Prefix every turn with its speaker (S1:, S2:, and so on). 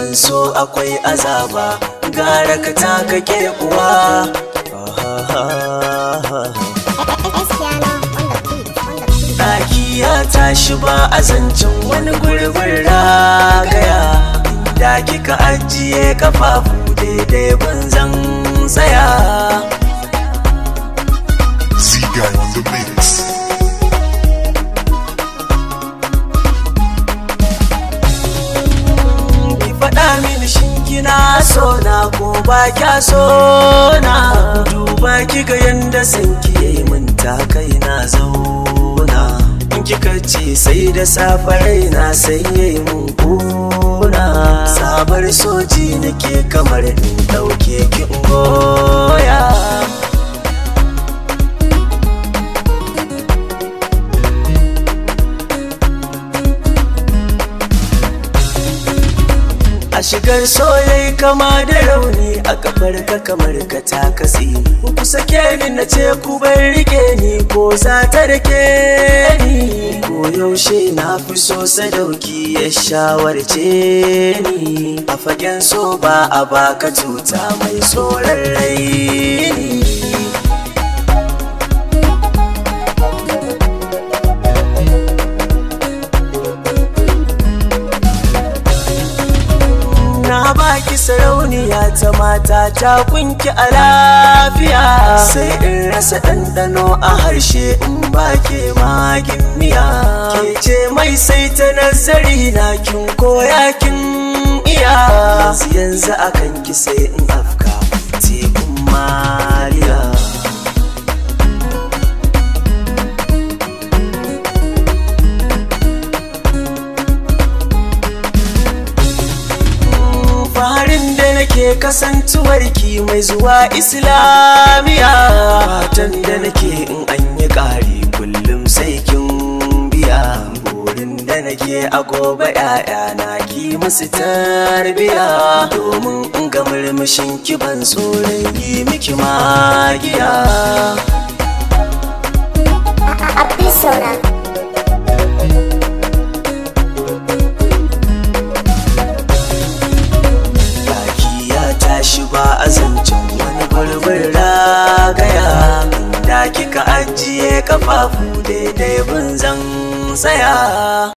S1: gun so akwai azaba gara ka taka ke kuwa Ɗaki ya tashi ba a zancen wani gurbin ragaya Da kika ajiye kafafu daidai zan tsaya
S2: Z-Guy on the mix.
S1: Ki faɗa mini shin kina so na ko ba kya so na Duba kiga yanda san ki yayi min ta kai na zauna In kika ce sai da safe raina sai yayi mun kuna Sabar soji nake kamar in ɗauke ki in goya A shigar soyayi kama da rauni a kafar ka kamar ka ta kasi Ku sake ni na ce ku bar rike ni ko za ta rike ni Ko yaushe na fi so sadauki ya shawarce ni A fagen so ba a baka tuta mai tsoron raini Na baki sarauniya ta mata ta kunki a lafiya Sai in rasa ɗanɗano a harshe in baki magin miya Ke ce mai sai ta nazari na kin koya kin iya Yanzu yanzu akan ki sai in afka tekun mariya farin da nake kasantuwarki mai zuwa islamiya fatan da nake in an yi ƙari kullum sai kin biya burin da nake a gobe na ki musu tarbiya domin in ga murmushin ki ban tsoron yi miki magiya
S3: Abdul Sona.
S1: Baki ya tashi ba a zancen wani gurbin ragaya Da kika ajiye kafafu daidai bin zan tsaya